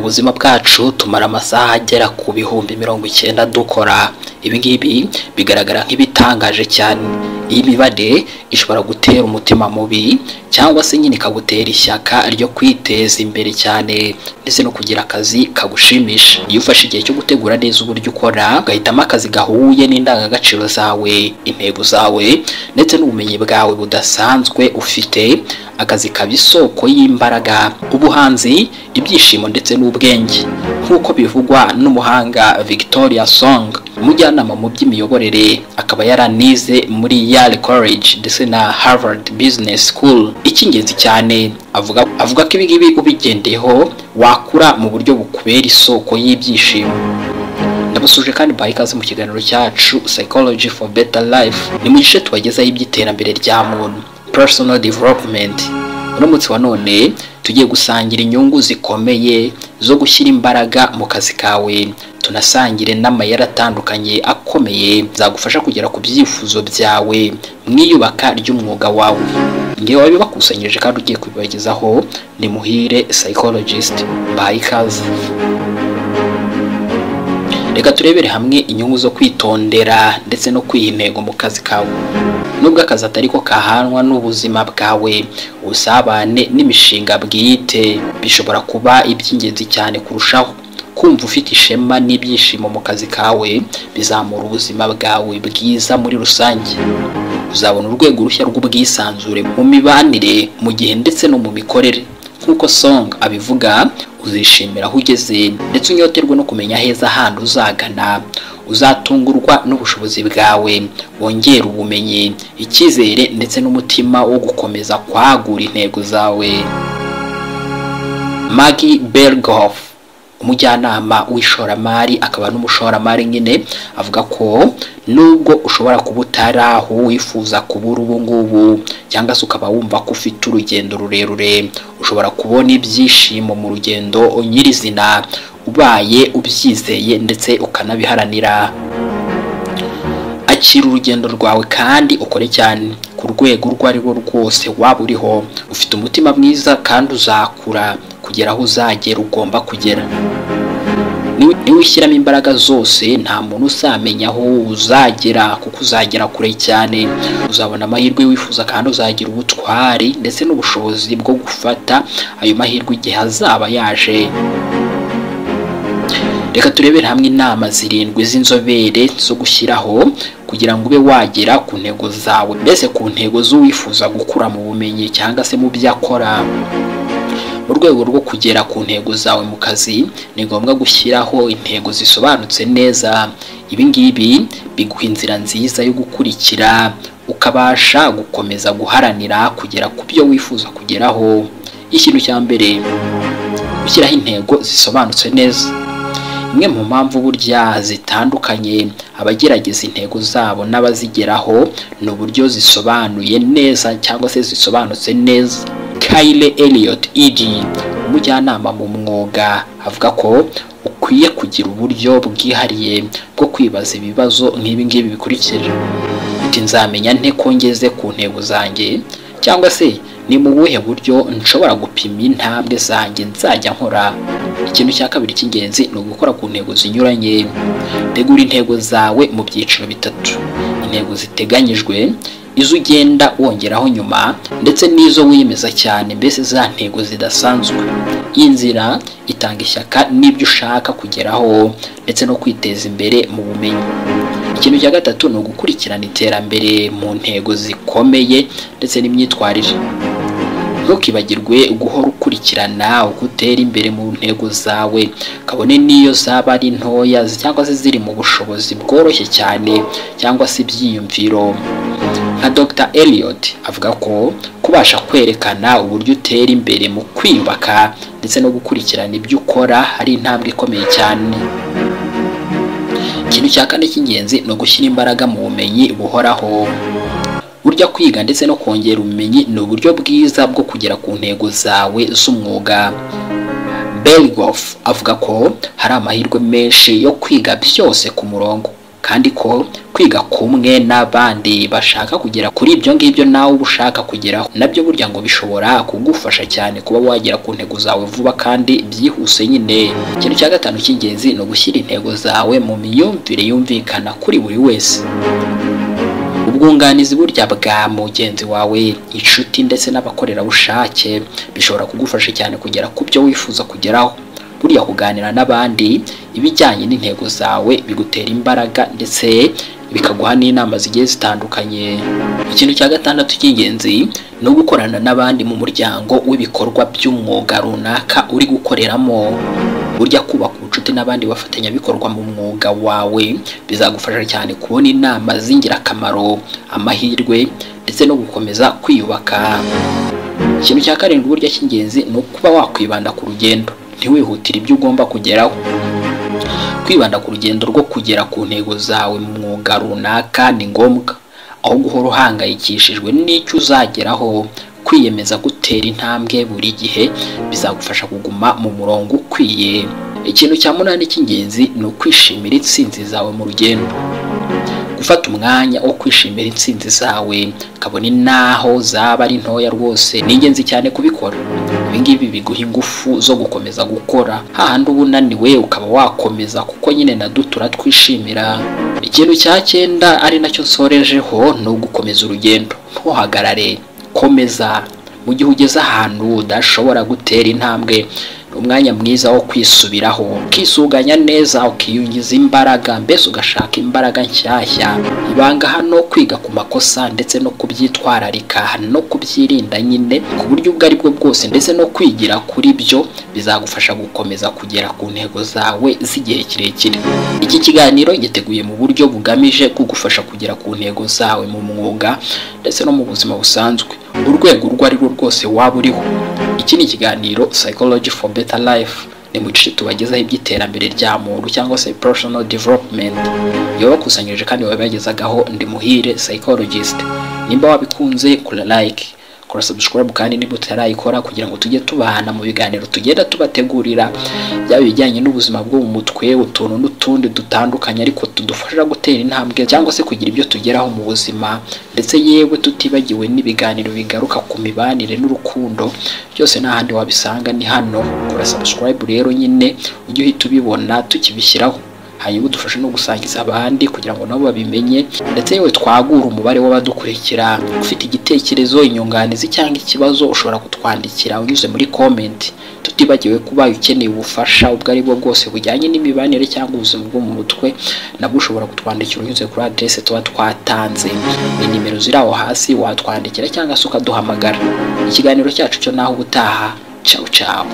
buzima bwacu tumara amasaha agera ku bihumbi mirongo icyenda dukora ibi ngibi bigaragara nk'ibitangaje cyane iyi mibare ishobora gutera umutima mubi cyangwa se nyine ikagutera ishyaka ryo kwiteza imbere cyane ndetse no kugira akazi kagushimisha iyo ufashe igihe cyo gutegura neza uburyo ukora ugahitamo akazi gahuye n'indangagaciro zawe intego zawe ndetse n'ubumenyi bwawe budasanzwe ufite akazi kaba isoko y'imbaraga ubuhanzi ibyishimo ndetse n'ubwenge nk'uko bivugwa n'umuhanga victoria song umujyanama mu by'imiyoborere akaba yaranize muri yale college ndetse na harvard business school icy'ingenzi cyane avuga avuga ko ibi ngibi ubigendeyeho wakura mu buryo bukubera isoko y'ibyishimo ndabasuje kandi baha ikaze mu kiganiro cyacu psychology for better life ni mu gice tubagezaho iby'iterambere rya muntu personal development uramutse wa none tugiye gusangira inyungu zikomeye zo gushyira imbaraga mu kazi kawe tunasangire n'amayeri atandukanye akomeye zagufasha kugera ku byifuzo byawe mu iyubaka ry'umwuga wawe ngewe wabibakusanyirije kandi ugiye kubibagezaho ni muhire psychologist baha ikaze reka turebere hamwe inyungu zo kwitondera ndetse no kwiha intego mu kazi kawe nubwo akazi atari ko kahanwa n'ubuzima bwawe ubusabane n'imishinga bwite bishobora kuba iby'ingenzi cyane kurushaho kumva ufite ishema n'ibyishimo mu kazi kawe bizamura ubuzima bwawe bwiza muri rusange uzabona urwego rushya rw'ubwisanzure mu mibanire mu gihe ndetse no mu mikorere nk'uko song abivuga uzishimira aho ugeze ndetse unyoterwe no kumenya heza ahandi uzagana uzatungurwa n'ubushobozi bwawe wongera ubumenyi icyizere ndetse n'umutima wo gukomeza kwagura intego zawe Maggie Berghoff umujyanama w'ishoramari akaba n'umushoramari nyine avuga ko nubwo ushobora kuba utari aho wifuza kuba uri ubu ngubu cyangwa se ukaba wumva ko ufite urugendo rurerure ushobora kubona ibyishimo mu rugendo nyirizina ubaye ubyizeye ndetse ukanabiharanira akira urugendo rwawe kandi ukore cyane ku rwego urwo ari rwo rwose waba uriho ufite umutima mwiza kandi uzakura kugera aho uzagera ugomba kugera niba ushyiramo imbaraga zose nta muntu uzamenya aho uzagera kuko uzagera kure cyane uzabona amahirwe wifuza kandi uzagira ubutwari ndetse n'ubushobozi bwo gufata ayo mahirwe igihe azaba yaje reka turebere hamwe inama zirindwi z'inzobere zo gushyiraho kugira ngo ube wagera ku ntego zawe mbese ku ntego z'uwifuza gukura mu bumenyi cyangwa se mu byo akora mu rwego rwo kugera ku ntego zawe mu kazi ni ngombwa gushyiraho intego zisobanutse neza ibi ngibi biguha inzira nziza yo gukurikira ukabasha gukomeza guharanira kugera ku byo wifuza kugeraho ikintu cya mbere gushyiraho intego zisobanutse neza imwe mu mpamvu burya zitandukanye abagerageza intego zabo n'abazigeraho ni uburyo zisobanuye neza cyangwa se zisobanutse neza kayile Elliot ED umujyanama mu mwuga avuga ko ukwiye kugira uburyo bwihariye bwo kwibaza ibibazo nk'ibi ngibi bikurikira uti nzamenya nte ko ngeze ku ntego zanjye cyangwa se ni mu buhe buryo nshobora gupima intambwe zanjye nzajya nkora ikintu cya kabiri cy'ingenzi ni ugukora ku ntego zinyuranye tegura intego zawe mu byiciro bitatu intego ziteganyijwe izo ugenda wongeraho nyuma ndetse n'izo wiyemeza cyane mbese za ntego zidasanzwe iyi nzira itanga ishyaka n'ibyo ushaka kugeraho ndetse no kwiteza imbere mu bumenyi ikintu cya gatatu ni ugukurikirana iterambere mu ntego zikomeye ndetse n'imyitwarire ntukibagirwe guhora ukurikirana uko utera imbere mu ntego zawe kabone n'iyo zaba ari ntoya cyangwa se ziri mu bushobozi bworoshye cyane cyangwa se ibyiyumviro nka dr Elliot avuga ko kubasha kwerekana uburyo utera imbere mu kwiyubaka ndetse no gukurikirana ibyo ukora ari intambwe ikomeye cyane ikintu cya kane cy'ingenzi ni ugushyira imbaraga mu bumenyi buhoraho burya kwiga ndetse no kongera ubumenyi ni uburyo bwiza bwo kugera ku ntego zawe z'umwuga Berghoff avuga ko hari amahirwe menshi yo kwiga byose ku murongo kandi ko kwiga kumwe n'abandi bashaka kugera kuri ibyo ngibyo nawe uba ushaka kugeraho nabyo burya ngo bishobora kugufasha cyane kuba wagera ku ntego zawe vuba kandi byihuse nyine ikintu cya gatanu cy'ingenzi ni ugushyira intego zawe mu myumvire yumvikana kuri buri wese ubwunganizi burya bwa mugenzi wawe inshuti ndetse n'abakorerabushake bishobora kugufasha cyane kugera ku byo wifuza kugeraho buriya kuganira n'abandi ibijyanye n'intego zawe bigutera imbaraga ndetse bikaguha n'inama zigiye zitandukanye ikintu cya gatandatu cy'ingenzi ni ugukorana n'abandi mu muryango w'ibikorwa by'umwuga runaka uri gukoreramo burya kubaka ubucuti n'abandi bafatanyabikorwa mu mwuga wawe bizagufasha cyane kubona inama z'ingirakamaro amahirwe ndetse no gukomeza kwiyubaka ikintu cya karindwi burya cy'ingenzi ni ukuba wakwibanda ku rugendo ntiwihutire ibyo ugomba kugeraho kwibanda ku rugendo rwo kugera ku ntego zawe mu mwuga runaka ni ngombwa aho guhora uhangayikishijwe n'icyo uzageraho kwiyemeza gutera intambwe buri gihe bizagufasha kuguma mu murongo ukwiye ikintu cya munani cy'ingenzi ni ukwishimira intsinzi zawe mu rugendo gufata umwanya wo kwishimira intsinzi zawe kabone n'aho zaba ari ntoya rwose ni ingenzi cyane kubikora ibi ngibi biguha ingufu zo gukomeza gukora hahandi uba unaniwe ukaba wakomeza kuko nyine na duto uratwishimira ikintu cya cyenda ari nacyo nsorejeho ni ugukomeza urugendo ntuhagarare komeza mu gihe ugeze ahantu udashobora gutera intambwe ni umwanya mwiza wo kwisubiraho ukisuganya neza ukiyungiza imbaraga mbese ugashaka imbaraga nshyashya ibanga hano kwiga ku makosa ndetse no kubyitwararika no kubyirinda nyine ku buryo ubwo ari bwo bwose ndetse no kwigira kuri byo bizagufasha gukomeza kugera ku ntego zawe z'igihe kirekire iki kiganiro giteguye mu buryo bugamije kugufasha kugera ku ntego zawe mu mwuga ndetse no mu buzima busanzwe urwego urwo ari rwo rwose waba uriho iki ni ikiganiro psychology for better life ni mu gice tubagezaho iby'iterambere rya muntu cyangwa se professional development yabakusanyirije kandi wabagezagaho ndi muhire psychologist nimba wabikunze kora like kora subscribe kandi niba utarayikora kugira ngo tujye tubahana mu biganiro tugenda tubategurira byaba ibijyanye n'ubuzima bwo mu mutwe utuntu n'utundi dutandukanye ariko tudufasha gutera intambwe cyangwa se kugira ibyo tugeraho mu buzima ndetse yewe tutibagiwe n'ibiganiro bigaruka ku mibanire n'urukundo byose nta handi wabisanga ni hano kora subscribe rero nyine ujye uhita ubibona tukibishyiraho hanyuma udufashe no gusangiza abandi kugira ngo nabo babimenye ndetse yewe twagura umubare w'abadukurikira ufite igitekerezo inyunganizi cyangwa ikibazo ushobora kutwandikira unyuze muri komenti tutibagiwe kuba ukeneye ubufasha ubwo ari bwo bwose bujyanye n'imibanire cyangwa ubuzima bwo mu mutwe nabwo ushobora kutwandikira unyuze kuri adresse tuba twatanze ni nimero ziri aho hasi watwandikira cyangwa se ukaduhamagara ikiganiro cyacu cyo naho ubutaha cawu cawu